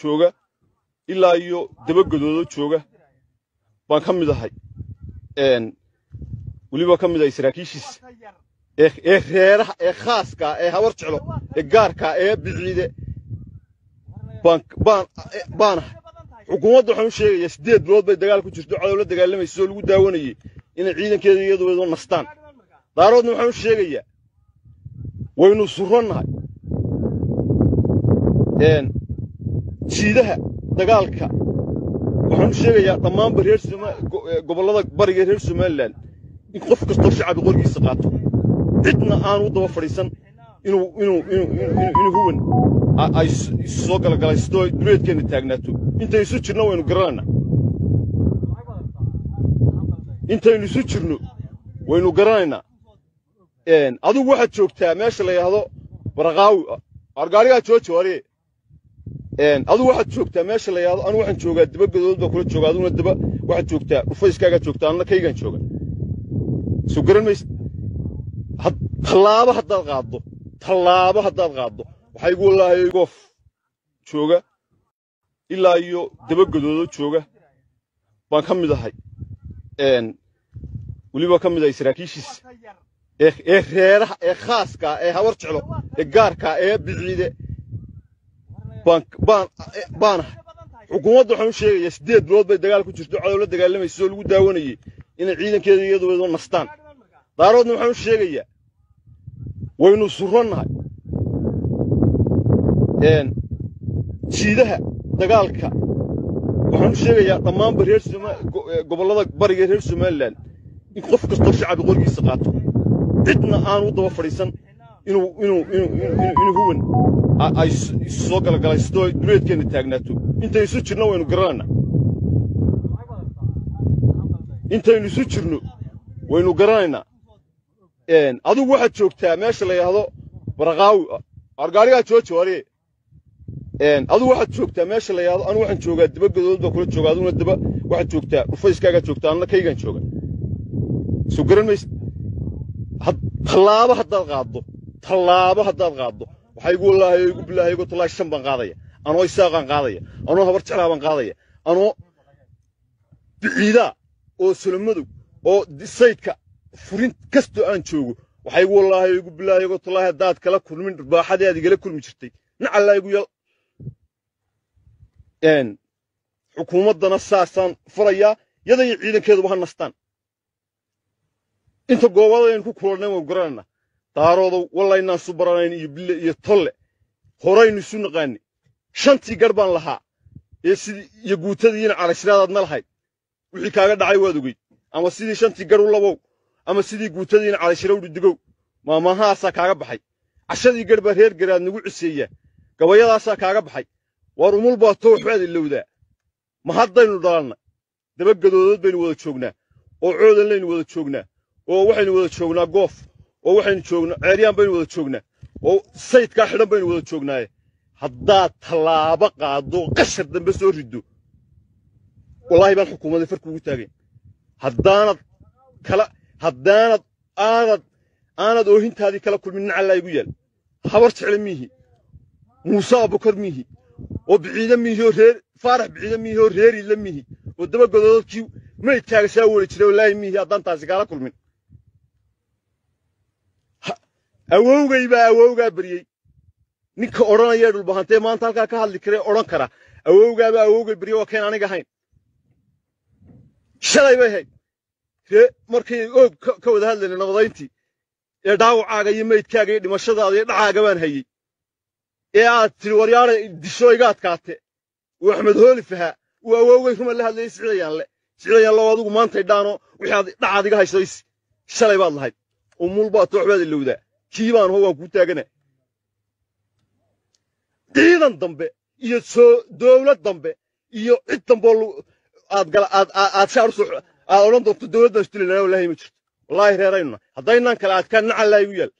jooga ilaa iyo dabagadoodo jooga baan ka mid ahay weliba ka mid ahay saraakiishiisa ee reeraha ee khaaska ee habar jeclo ee gaarka ee biciide baan ahay xukuumadda waxaan u sheegayaa siddeed bilood bay dagaal ku jirto cadow la dagaalamaysa oo lagu daawanayay inay ciidankeeda iyadoo nastaan daaroodna waxaan u sheegayaa waynu surannahay jiidaha dagaalka waxaan u sheegayaa dhammaanba reer gobollada bariga reer somalilan in qof kastoo shacbi qorigiisa qaato cidna aanu daba fadhiisan inuu inuu inuu huwan ay soo galagalaysto duleedkeenna taagnaato intaynu isu jirno waynu garanaynaa intaynu isu jirno waynu garanaynaa adigu waxaad joogtaa meesha la yidhaahdo baraqaawi argaarigaa jooji wariye adigu waxaad joogtaa meesha la yidhahdo anu waxaan joogaa dabagadood baa kula jooga aduguna daba waxaad joogtaa dhufayskaagaa joogtaa anna kaygaan jooga soo garan maysa tallaabo haddaad qaaddo tallaabo haddaad qaaddo waxaa igu wallaahay goof jooga ilaa iyo dabagadoodo jooga baan ka mid ahay weliba ka mid ahay saraakiishiisa ee reeraha ee khaaska ee habar jeclo ee gaarka ee biciide baan ahay xukuumadda waxaan u sheegayaa siddeed bilood bay dagaal ku jirto cadow la dagaalamaysa oo lagu daawanayay inay ciidankeeda iyadoo nastaan daaroodna waxaan u sheegayaa waynu surannahay jiidaha dagaalka waxaan u sheegayaa dhammaanba reer gobollada bariga reer somalilan in qof kastoo shacbi qorigiisa qaato cidna aanu daba fadhiisan inuu inuu inuu huwan ay soo galagalaysto duleedkeenna taagnaato intaynu isu jirno waynu garanaynaa intaynu isu jirno waynu garanaynaa adigu waxaad joogtaa meesha la yidhaahdo baraqaawi argaarigaa jooji wariye adigu waxaad joogtaa meesha la yidhahdo anu waxaan joogaa dabagadood baa kula jooga aduguna daba waxaad joogtaa dhufayskaagaa joogtaa anna kaygaan jooga soo garan maysa tallaabo haddaad qaaddo tallaabo haddaad qaaddo waxaa igu wallaahay igu bilaahay igu tallaahi shan baan qaadaya anoo isaaqaan qaadaya anoo habar jeclaa baan qaadaya anoo biciidaa oo solomadow oo saydka furin kastoo aan joogo waxaa igu wallaahay igu bilaahay igu tallaahi haddaad kala kulmin baaxadii aad igala kulmi jirtay nacallaa igu yal xukuumaddana saasaan furayaa yada iyo ciidankeeduba ha nastaan inta goobadaynu ku kulannay waynu garanaynaa daaroodow wallaynaan isu baranayn iyo bille iyo tolle horaynu isu naqaanay shantii garh baan lahaa ee sidii iyo guutadiiina calashiraadaadna lahayd wixii kaaga dhacay waad ogeyd ama sidii shantii garh u labow ama sidii guutadiina calashira udhi digow maamahaasaa kaaga baxay cashadii garh baa reer garaad nagu ciseeyaa gabayadaasaa kaaga baxay waar umul baa too waxbaad ilowdaa ma haddaynu dhalannay dabagadoodood baynu wada joognaa oo coodanlaynu wada joognaa oo waxaynu wada joognaa goof oo waxaynu joognaa ceeryaan baynu wada joognaa oo saydkaa xidhan baynu wada joognaaye haddaad tallaabo qaaddo qashar dambe soo riddo wallaahi baan xukuumadda far kuugu taagayn haddaanad kala haddaanad aanad aanad oohintaadii kala kulmin nacallaa igu yaal habar jecle miihi muuse abukar miihi oo biciide miihi oo reer faarax biciide miihi oo reeriidla miihi oo dabagodoodkii maydkaaga saa weli jiray wallaahi miihi haddaan taasi kaala kulmin awowgay baa awowgaa baryey ninka odhanaya dhulbahantee maanta halkaa ka hadli karee odhan kara awowgaabaa awowgay baryey waa keen aniga ahayn shalay bay hayd ree markay oog ka wada hadlayna nabadayntii ee dhaawacaaga iyo maydkaaga iyo dhimashadaada iyo dhacaaga baan hayey ee aad tiri waryaara disho iga adkaate uu axmed hooli fahaa uu awowgay ruma la hadlayay sicidayaanle sicidayaanle oo adigu maantay dhaano wixii aad dhacaad iga haysays shalay baad lahayd umul baad tooxbaad ilowdaa kii baan ho waan kuu taagana ciidan dambe iyo soo dowlad dambe iyo cid damboo aad gala aad aad shaar usoo aad odhan doonto dowladdan isdilinaa wallaahi ma jirto wallaahi reeraynuna haddaynaan kale adkaan nacallaa igu yaal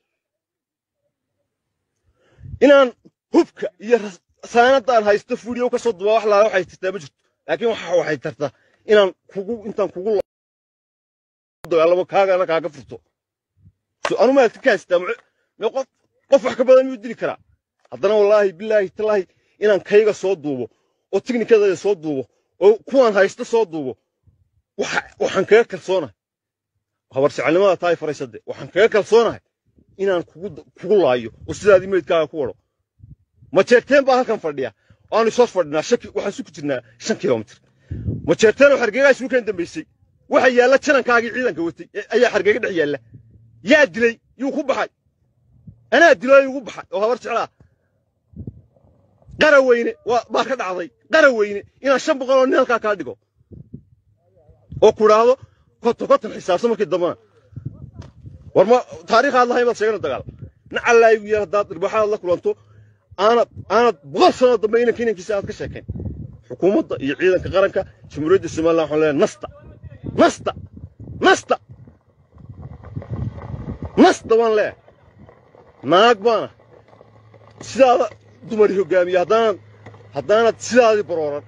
inaan hubka iyo saanadaan haysto fuudiyow ka soo dubaa wax laala waxay tirtaa ma jirto laakiin waxa waxay tartaa inaan kugu intaan kugu dagaalamo kaagana kaaga furto so anu maad ka haystaa me qof qof wax ka badan miyuu dili karaa haddana wallaahi bilaahi talaahi inaan kayga soo duubo oo tiknikadeeda soo duubo oo kuwaan haysta soo duubo waxaan kaga kalsoonahay habarsicalnimada tahay faraysade waxaan kaga kalsoonahay inaan kugu laayo oo sidaadii meydkaaga ku wado majeerteen baa halkan fadhiya waanu isoos fadhinaa waxaan isu ku jirnaa shan kilomitir majeerteen oo xargeegaa isugu keen dambaysay waxa yaalla janankaagii ciidanka watay ayaa xargeega dhex yaalla yaa dilay yuu ku baxay anaa dilo igu baxay oo habar jeclaa qara weyne baa ka dhacday qara weyne inaan shan boqol oo nin halkaa kaa dhigo oo ku idhaahdo konton konton xisaabsan markii dambana war ma taariikhaad lahayn baad sheegana dagaal nacallaa igu yaal haddaad irbaaxaad la kulanto aanad aanad boqol sanoo dambe inanka inankiisa aad ka sheekayn xukuumadda iyo ciidanka qaranka jamhuuriyadda somaliland waxaan leeyahay nasta nasta nasta nasta waan leeyahay naag baana sidaada dumari hoggaamiya haddaanad haddaanad sidaadii barooran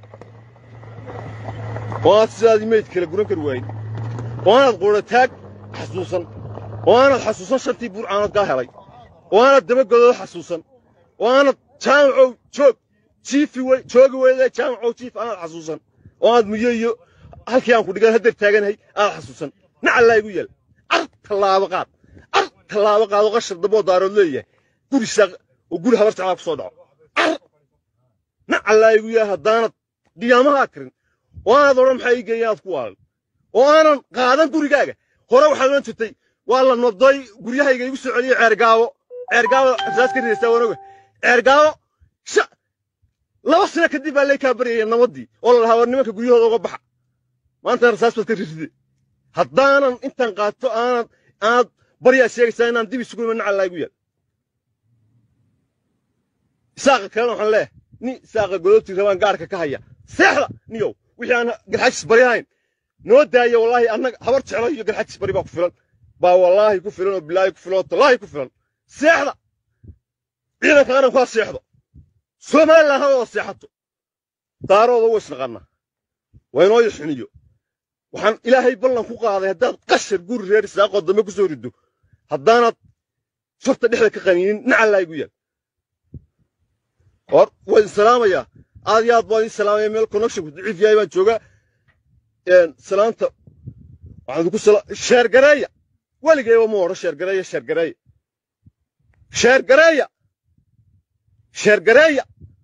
oo aad sidaadii meyd kala guran kari waayin oo aanad quudhataag xasuusan oo aanad xasuusan shantii burcaanood kaa helay oo aanad dabagodooda xasuusan oo aanad jaamacow joog jiifi wey joogi weyde jaamacow jiif aanad xasuusan oo aanad muyo iyo halkii aan ku dhigan haddeer taaganahay aanad xasuusan nacallaa igu yeel ar tallaabo qaad ar tallaabo qaad oo qashar damboo daarood leeyahay guri saaq oo guri habar jeclaa ku soo dhaco ar nacallaa igu yeel haddaanad qiyaamahaa karin oo aanad odhan maxaa ii geeya aad ku waalan oo aanan qaadan gurigaaga hore waxaad odhan jirtay waa la noday guryahayga igu soo celiyey ceergaabo ceergaabo rasaas ka ridaysaa wanoga ceergaabo laba sano kadib baa lay kaa baryaya nabaddii oo la lahaa war nimanka guryahooda uga baxa maantana rasaas baad ka riride haddaanan intaan qaato aanad aanad baryaa sheegaysaa inaan dib isugu iman nacallaa igu yaal isaaqa kalena waxaan leeyahay nin isaaqa godobtii rabaan gaarhka ka haya seexda niyow wixii aan garxajis baryahayn noo daaya wallaahi annaga habar jeclo iyo garxajis bari baa ku filan baa wallaahi ku filan oo bilaahi ku filan oo tallaahi ku filan seexda ciidanka qaranku ha seexdo somaliland ha wada seexato daarooda wa isnaqanna waa inoo yaxiniyo waxaan ilaahay ballan ku qaaday haddaad qashar guri reer isaaqoo dambe ku soo riddo haddaanaad farta dhexda ka qaniinin nacallaa igu yaal war waa idin salaamayaa aad iyo aad baan idin salaamaya meel connectionku daciif yahay baan joogaa salaanta waxaan idinku sala sheergareeya weligayba ma odhan sheergareeya sheergareeya sheergareeya sheergareeya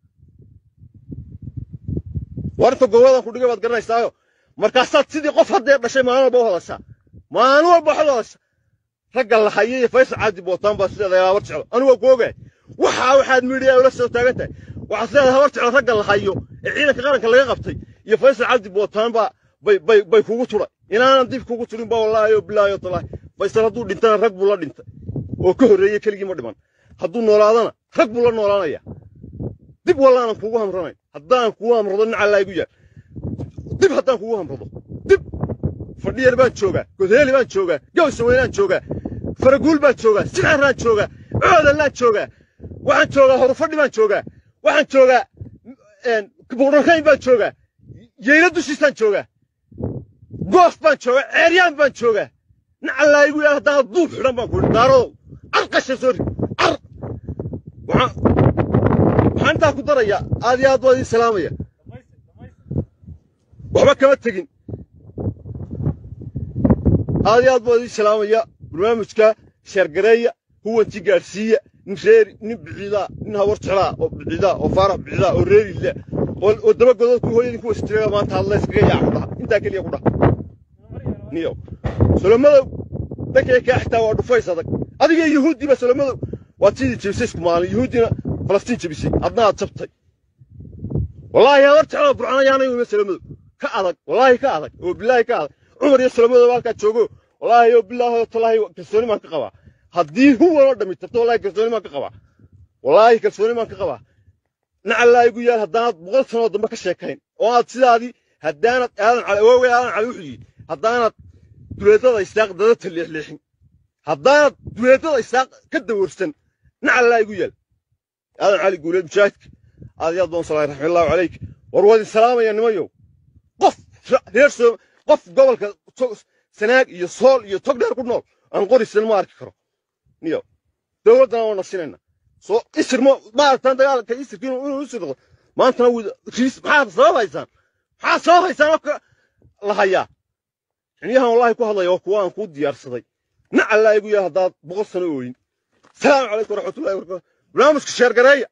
war inta goboladaan ku dhigay baad garanaysaayo markaasaad sidii qof haddee dhashay maalin walba u hadashaa maalin walba waxaad u hadashaa ragga la hayay iyo faysal caadi bootaan baa sideeda habar jeclo anigu waa ku ogahay waxaa waxaad miidhiyaa ula soo taagan tahay waxaad sideeda habar jeclo ragga la hayo ee ciidanka qaranka laga qabtay iyo faysal cabdi bootaan baa bay bay bay kugu turay inaanan dib kugu turin baa wallaahi oo bilaahi oo talaahi faysal hadduu dhintana rag buu la dhintay oo ka horreeyey keligii ma dhiman hadduu noolaadana rag buu la noolaanaya dib wallaanan kugu hamranayn haddaan kugu hamrado nacallaa igu yaal dib haddaan kugu hamrado dib fadhiyar baan joogaa godheeli baan joogaa gawsaweynaan joogaa faraguul baan joogaa sixiraan joogaa coodanlaan joogaa waxaan joogaa horufadhi baan joogaa waxaan joogaa buqdhankayn baan joogaa yeyla dushiisaan joogaa goof baan joogaa ceeryaan baan joogaa nacallaa igu yaal haddaan duub xidhan baan kuhi daarodow car qasha soo rid car waxaan waxaan intaa ku darayaa aad iyo aad waa idiin salaamaya waxba kama tegin aad iyo aad baa idiin salaamaya barnaamijka sheergareeya huwanti gaadhsiiya nin reeri nin biciidaa nin hawar jeclaa oo biciidaa oo faarax biciidaa oo reeriila oo dabagodood ku hooyadin kuwa sitireega maanta hadla iskaga yaac ku dhaha intaa keliya ku dhaha niyow solomadow dhankay kaa xitaa waa dhufays adag adiga yuhuuddiiba solomadow waad sidii jebisay isku maalin yuhuuddina falastiin jebisay adna aad jabtay wallaahi hawar jeclaa burcanayaanay wima solomadow ka adag wallaahi ka adag oo bilaahi ka adag cumar iyo solomadow halkaa joogo wallaahi oo bilaahi oo talaahi kalsooni baan ka qabaa haddii huwan oo dhammi tabto wallaahi kalsooni baan ka qabaa wallaahi kalsooni baan ka qabaa nacallaa igu yaal haddaanad boqol sanoo dambe ka sheekayn oo aad sidaadii haddaanad aadan cali awoogay aadan cali wuxuu yidhi haddaanad duleedada isaaq dadata leexleexin haddaanad duleedada isaaq ka dawarsan nacallaa igu yaal aadan cali guuleed mujaahidka aad iyo aad baan salaay raxmatullaahi calayk war waa idin salaamaya nimayow qof reer soo qof gobolka sanaag iyo sool iyo tog dheer ku nool aan qorisan ma arki karo niyo dowladdana waa nasinayna soo isir ma maaragtaan dagaalka isirka inuu inuu isir noqdo maantana riis maxaad sabab haysaan maxaad sabab haysaan oo ka la hayaa xiniyahan wallahi ku hadlaya waa kuwa aan kuu diyaarsaday nacallaa igu yahay haddaad boqol sano ooyin salaamu calaykum waraxmatullahi wabarakatu barnaamijka sheergareeya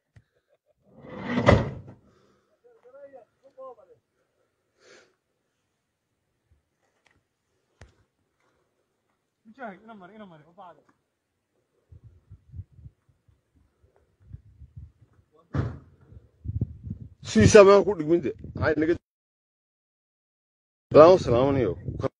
sidiisaa maan ku dhigmin de maxay naga salaamo salaamanayo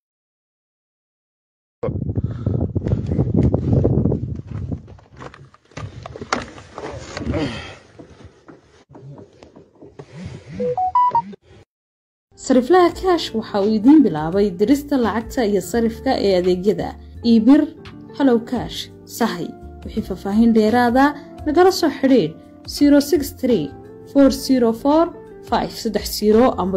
sariflaha kaash waxa uu idiin bilaabay dirista lacagta iyo sarifka ee adeegyada iibir halow kaash sahay wixii faahfaahin dheeraada nagala soo xidhiidh amba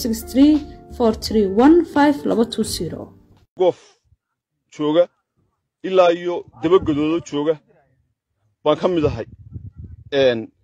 goof jooga ilaa iyo dabagadoodo jooga baan ka mid ahay